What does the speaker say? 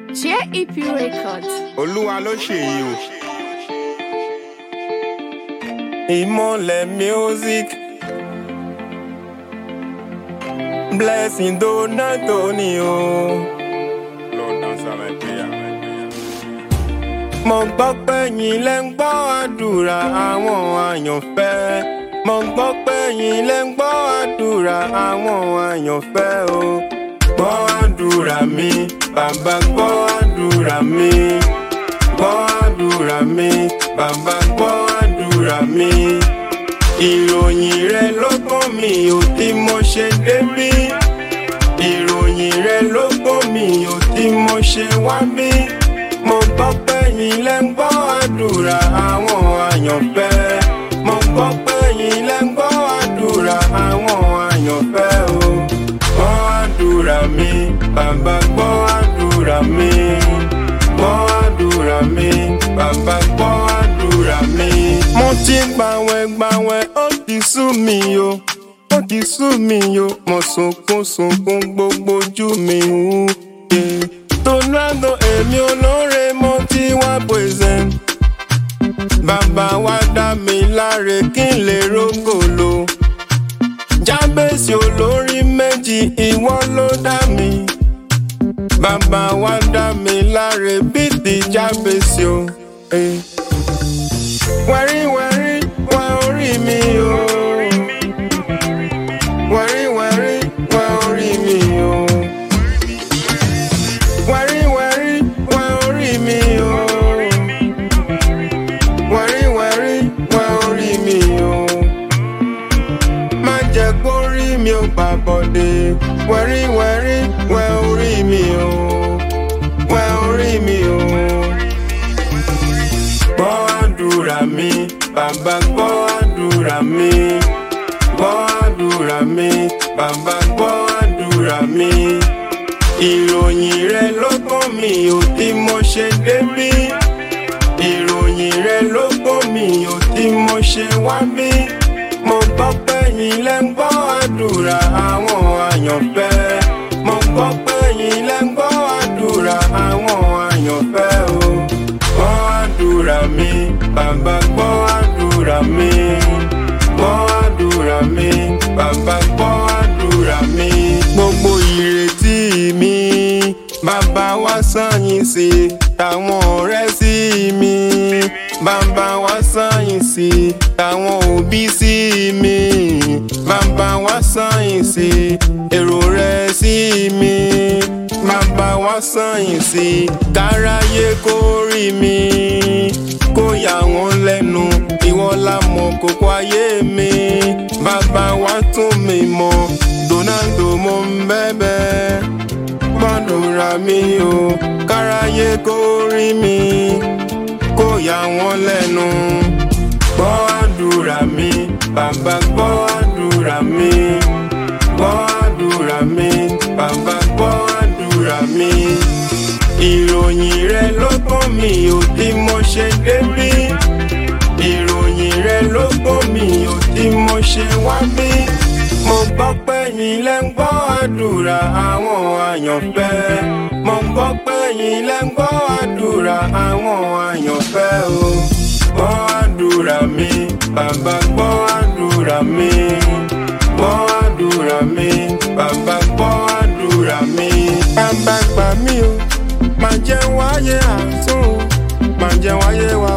JEP Records. olúwa ló ṣèyí o. ìmọ̀lẹ̀ music blessing donato ni o. Lord answer my prayer. mo gbọ́ pé yín lẹ́ ń gbọ́ àdúrà àwọn àyànfẹ́. mo gbọ́ pé yín lẹ́ ń gbọ́ àdúrà àwọn àyànfẹ́ o. gbọ́ àdúrà mi bàbá gbọ́ àdúrà mi gbọ́ àdúrà mi bàbá gbọ́ àdúrà mi. ìròyìn rẹ ló kọ́ mi ò tí mo ṣe débí. ìròyìn rẹ ló kọ́ mi ò tí mo ṣe wá bí. mo gbọ́ pé yín lẹ́ ń gbọ́ àdúrà àwọn àyànfẹ́. mo gbọ́ pé yín lẹ́ ń gbọ́ àdúrà àwọn àyànfẹ́ o. gbọ́ àdúrà mi bàbá gbọ́ àdúrà mi gbọ́ àdúrà mi bàbá gbọ́ àdúrà mi. mo ti gbàwẹ̀ gbàwẹ̀ ó ti sú mi o ó ti sú mi o mo sunkún sunkún gbogbo ojú mi wú. Yeah. Tonado èmi olóore mo ti wá present. Bàbá wa dá mi láre kí n lè rógòlò. Jábèsì olórí méjì ìwọ ló dá mi. Bàbá wa dá mi láre bí ti jábèsì o. Eh. Wẹ̀rí wẹ̀rí wẹ orí mi o. Wẹ̀rí wẹ̀rí wẹ orí mi o. Wẹ̀rí wẹ̀rí wẹ orí mi o. Wẹ̀rí wẹ̀rí wẹ orí mi o. Má jẹ́ kó rí mi ò pàbọ̀dé. Wẹ̀rí wẹ̀rí wẹ orí mi o. Wẹ orí mi o. Gbọ́ àdúrà mi, bàbá gbọ́ àdúrà mi. Gbọ́ àdúrà mi, bàbá gbọ́ àdúrà mi. Ìròyìn rẹ ló kọ́ mi ò tí mo ṣe débí. Ìròyìn rẹ ló kọ́ mi ò tí mo ṣe wá bí. Mo gbọ́ pé yín lẹ́ ń gbọ́ àdúrà àwọn àyànfẹ́. Mo gbọ́ pé yín lẹ́ ń gbọ́ àdúrà àwọn àyànfẹ́ o. Gbọ́ àdúrà mi, bàbá gbọ́ àdúrà mi. Gbọ́ àdúrà mi, bàbá gbọ́ àdúrà mi. Gbogbo ìrètí mi, bàbá wá sáyìn sí táwọn ọ̀rẹ́ sí mi. Bàbá wá sáyìn sí táwọn òbí sí mi. Bàbá wá sáyìn sí èrò rẹ̀ sí mi. Bàbá wá sáyìn sí káráyé kó rí mi. Kó yà wọ́n lẹ́nu, ìwọ la mọ̀ kókó ayé mi. Bàbá wá tún mi mọ̀, Donaldo mo ń bẹ̀bẹ̀. Gbàdúrà mi o, káráyé kó rí mi. Kó yà wọ́n lẹ́nu. Gbọ́ àdúrà mi, bàbá gbọ́ àdúrà mi. Gbọ́ àdúrà mi, bàbá gbọ́ àdúrà mi. Ìròyìn rẹ ló kọ́ mi ò tí mo ṣe débí. Ìròyìn rẹ ló kọ́ mi ò tí mo ṣe wá bí. Mo gbọ́ pé yín lẹ́ ń gbọ́ àdúrà àwọn àyànfẹ́. Mo gbọ́ pé yín lẹ́ ń gbọ́ àdúrà àwọn àyànfẹ́ o. Gbọ́ àdúrà mi, bàbá gbọ́ àdúrà mi. Gbọ́ àdúrà mi, bàbá gbọ́ àdúrà mi. Bàbá gbà mí o, máa jẹ́ wáyé àtún, máa jẹ́ wáyé wá